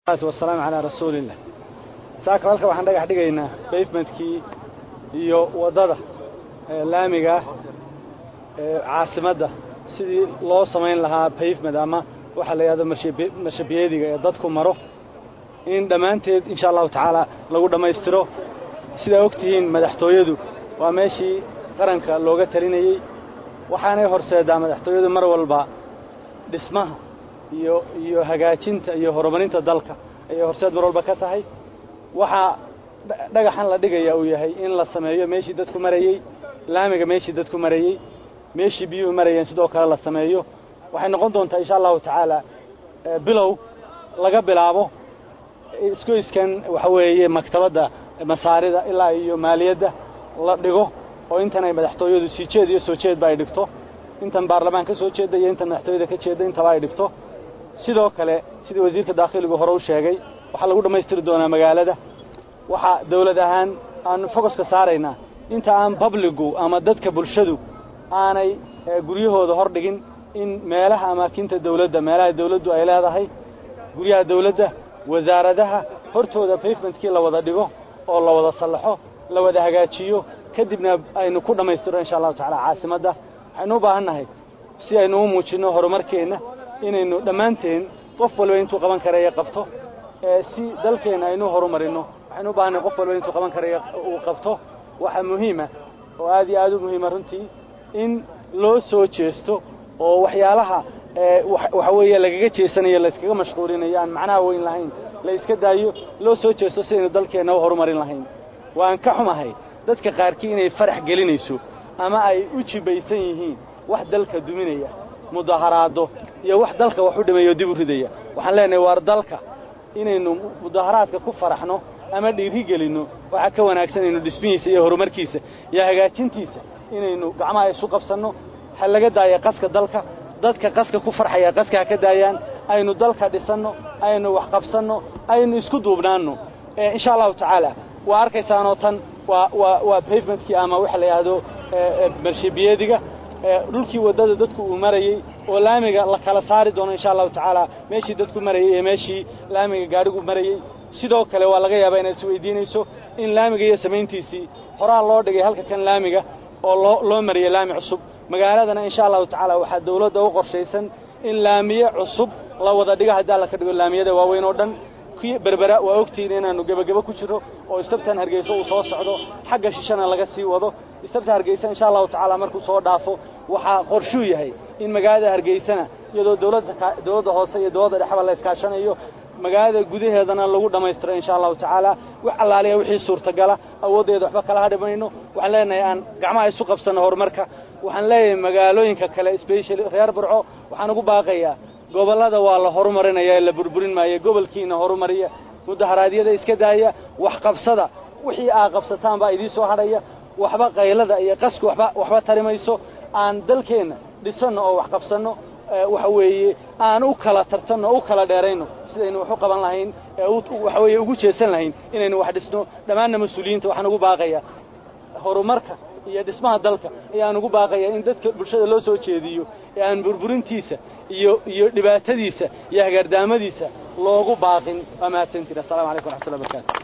wasalaamu calaa rasuulillah saaka halka waxaan dhagax dhigaynaa bavementkii iyo waddada laamiga ee caasimadda sidii loo samayn lahaa bavement ama waxaa la yidhahdo marshabiyeediga ee dadku maro in dhammaanteed insha allahu tacaala lagu dhammaystiro sidaa og tihiin madaxtooyadu waa meeshii qaranka looga talinayey waxaanay horseedaa madaxtooyadu mar walba dhismaha iyo iyo hagaajinta iyo horumarinta dalka ayay horseed mar walba ka tahay waxaa dhagaxan la dhigaya uu yahay in la sameeyo meeshii dadku marayey laamiga meeshii dadku marayey meeshii biyuhu marayeen sidoo kale la sameeyo waxay noqon doontaa insha allahu tacaala bilow laga bilaabo isgoyskan waxa weeye maktabadda masaarida ilaa iyo maaliyadda la dhigo oo intan ay madaxtooyadu sii jeed iyo soo jeedba ay dhigto intan baarlamaan ka soo jeedda iyo intan madaxtooyada ka jeedda intaba ay dhigto sidoo kale sidii wasiirka daakhiligu hore u sheegay waxaa lagu dhammaystiri doonaa magaalada waxaa dawlad ahaan aanu fogoska saaraynaa inta aan babligu ama dadka bulshadu aanay guryahooda hor dhigin in meelaha amaakinta dawladda meelaha dawladdu ay leedahay guryaha dawladda wasaaradaha hortooda bavementkii la wada dhigo oo la wada sallaxo la wada hagaajiyo kadibna aynu ku dhammaystiro insha allahu tacala caasimadda waxaynu u baahan nahay si aynu u muujinno horumarkeenna inaynu dhammaanteen qof walba intuu qaban karaya qabto si dalkeenna aynu horumarinno waxaynu u baahannahay qof walba intuu qaban karaya uu qabto waxaa muhiima oo aad iyo aad u muhiima runtii in loo soo jeesto oo waxyaalaha waxa weeye lagaga jeesanayo layskaga mashquulinayo aan macnaha weyn lahayn la iska daayo loo soo jeesto sidaynu dalkeenna u horumarin lahayn waan ka xumahay dadka qaarkii inay farax gelinayso ama ay u jibaysan yihiin wax dalka duminaya mudaharaado iyo wax dalka wax u dhimayo dib u ridaya waxaan leenahay waar dalka inaynu mudaharaadka ku faraxno ama dhiiri gelinno waxaa ka wanaagsan inaynu dhismihiisa iyo horumarkiisa iyo hagaajintiisa inaynu gacmaha isu qabsanno ha laga daaya qaska dalka dadka qaska ku farxaya qaska ha ka daayaan aynu dalka dhisanno aynu wax qabsanno aynu isku duubnaanno insha allahu tacaala waa arkaysaanoo tan waa waa waa bavementkii ama waxa la yidhaahdo marshabiyeediga dhulkii waddada dadku uu marayey oo laamiga la kala saari doono insha allahu tacaala meeshii dadku marayey ee meeshii laamiga gaadhigu marayey sidoo kale waa laga yaabaa inaad isweydiinayso in laamiga iyo samayntiisii horaa loo dhigay halka kan laamiga oo loo loo mariyey laami cusub magaaladana insha allahu tacaala waxaa dawladda u qorshaysan in laamiye cusub la wada dhigo haddii alla ka dhigo laamiyada waaweyn oo dhan kii berbera waa ogtihiin inaannu gebagebo ku jirro oo istabtan hargeyso uu soo socdo xagga shishana laga sii wado istabta hargeysa insha allahu tacaala markuu soo dhaafo waxaa qorshuu yahay in magaalada hargeysana iyadoo dawladda dawladda hoose iyo dawladda dhexba la iskaashanayo magaalada gudaheedana lagu dhammaystiro insha allahu tacaala wax allaaliya wixii suurtagala awooddeeda waxba kala hadhi mayno waxaan leenahay aan gacmaha isu qabsanno horumarka waxaan leeyahay magaalooyinka kale specially reer burco waxaan ugu baaqayaa gobollada waa la horumarinaya ee la burburin maayo gobolkiina horumariya mudaharaadyada iska daaya wax qabsada wixii aa qabsataan baa idiin soo hadhaya waxba qaylada iyo qasku waxba waxba tari mayso aan dalkeenna dhisanno oo wax qabsanno waxa weeye aan u kala tartanno o u kala dheerayno sidaynu wax u qaban lahayn ee waxa weeye ugu jeesan lahayn inaynu wax dhisno dhammaanna mas-uuliyiinta waxaan ugu baaqayaa horumarka iyo dhismaha dalka ayaan ugu baaqayaa in dadka bulshada loo soo jeediyo ee aan burburintiisa iyo iyo dhibaatadiisa iyo hagaardaamadiisa loogu baaqin waa mahadsantiin assalamu calaykum waraxmatullahi barakaatu